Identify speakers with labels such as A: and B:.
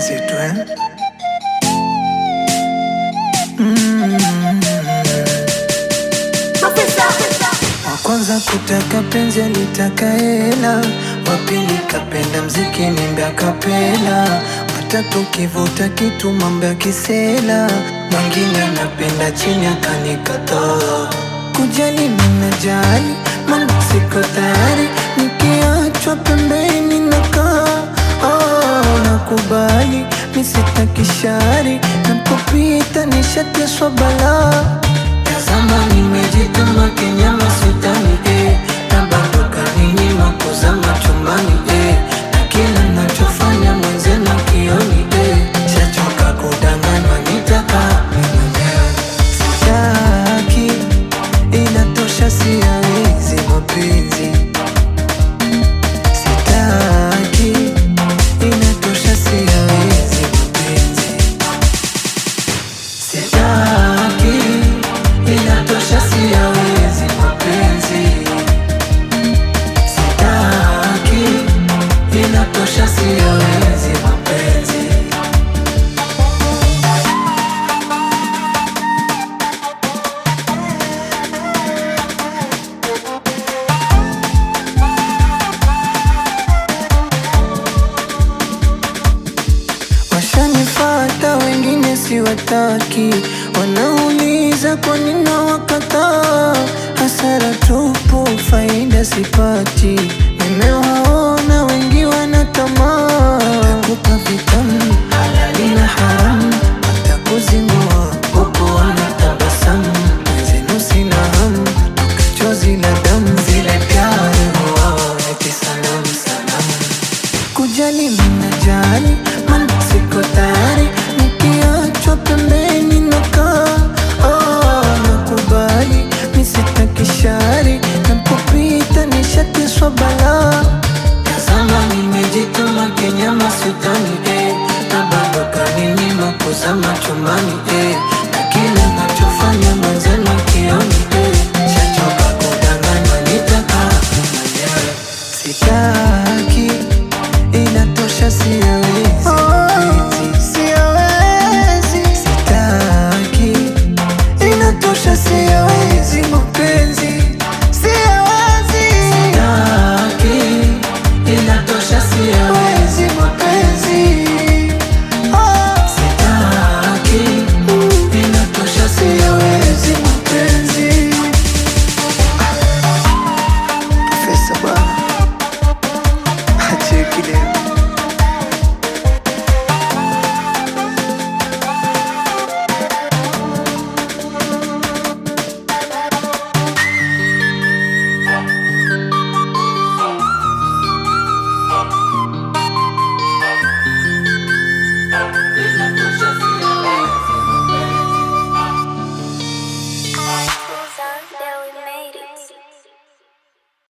A: mapenzi tu eh? mm. Wa kwanza kutaka penzi alitaka hela, wa pili kapenda mziki nimbe akapela, watatu kivuta kitu mambo ya kisela, mwingine anapenda chini akanikataa. Kujali ninajali, mambo siko tayari, nikiachwa pembeni nakaa oh, nakubali misitaki shari, napopita nishateswa balaa Tazama nimejituma kinyama sitani eh, na bado kaninyima kuzama chumbani eh, na kila nachofanya mwenzenu kioni eh, shachoka kudanganywa nitaka mwenyewe sitaki, inatosha siawezi mapenzi sitaki, inatosha siawezi mapenzi Sitaki, inatosha siyawezi mapenzi. Sitaki, inatosha siyawezi mapenzi. Washanifata wengine siwataki, wanauliza kwa nini nawakataa. Hasara tupu, faida sipati.